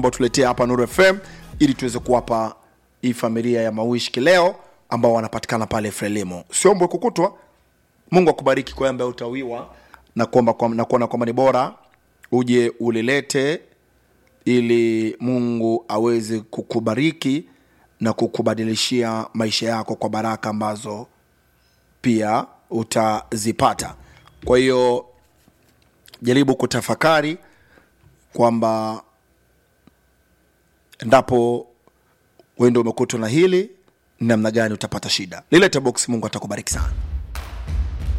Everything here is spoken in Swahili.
naomba utuletee hapa Nuru FM ili tuweze kuwapa hii familia ya Mawishi kileo ambao wanapatikana pale Frelimo. Siombwe kukutwa. Mungu akubariki kwa ambaye utawiwa na kuomba kwa, na kuona kwamba ni bora uje ulilete ili Mungu aweze kukubariki na kukubadilishia maisha yako kwa baraka ambazo pia utazipata. Kwa hiyo jaribu kutafakari kwamba endapo wendo umekutwa na hili, ni namna gani utapata shida. Lilete box, Mungu atakubariki sana.